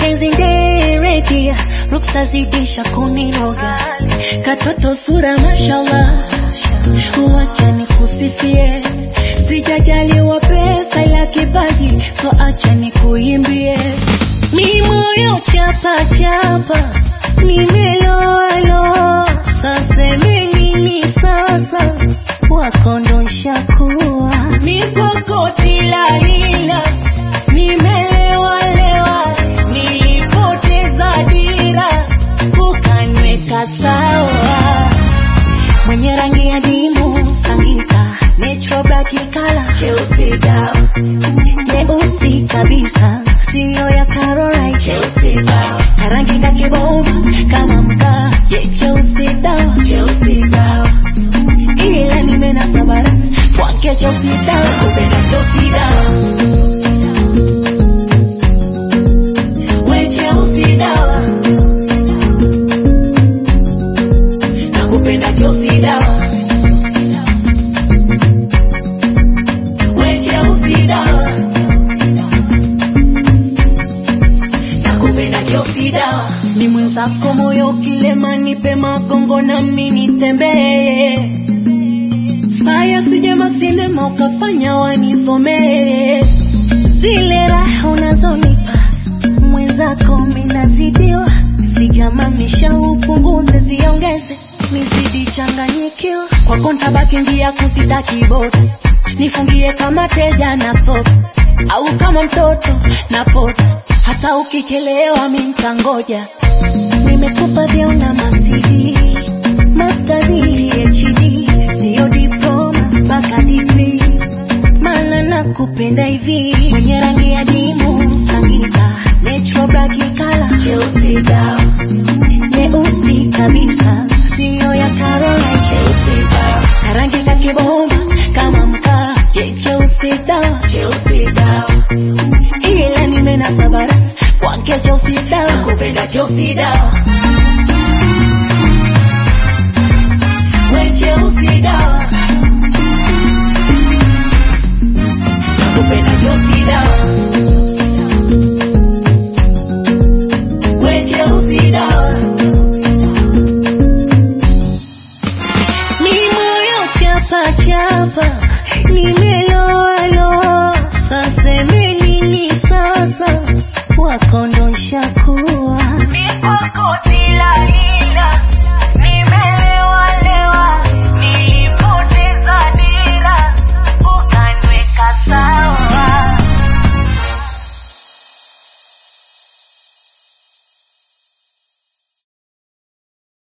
mapenzi ndereki ruksa zidisha kuniroga katoto sura mashallah wacha nikusifie sijajaliwa pesa ila kipaji so acha nikuimbie mi moyo chapa chapa nimeloalo sasa nini sasa wakondosha kuwa nikokoti lalila nimelewalewa nilipoteza dira ukanweka sawa mwenye rangi ya dimu sangika natural black kala cheusi dawa nyeusi kabisa siyo ya Caroline cheusi dawa na rangi kake bomba kama mkaa ye cheusi dawa cheusi dawa ila nimenasa bara kwake cheusi dawa kupenda cheusi dawa we cheusi dawa nakupenda cheusi dawa we cheusi dawa nakupenda cheusi dawa ni mwenzako moyo kilema nipe magongo nami nitembee saya sijema sinema ukafanya wanisomee zile raha unazonipa mwenzako minazidiwa sijamamisha upunguze ziongeze nizidi changanyikiwa kwako ntabaki njia kusitaki bota nifungie kama teja na sopa au kama mtoto na pota hata ukichelewa mi ntangoja nimekupa vyeo na masidi masters phd siyo diploma mpaka degree maana nakupenda hivi mwenye rangi ya dimu sangika natural black kala cheusi dawa nyeusi kabisa siyo ya Caroline cheusi dawa na rangi kake bomba kama mkaa ye cheusi dawa cheusi dawa ila nimenasa bara kwake cheusi dawa kupenda cheusi dawa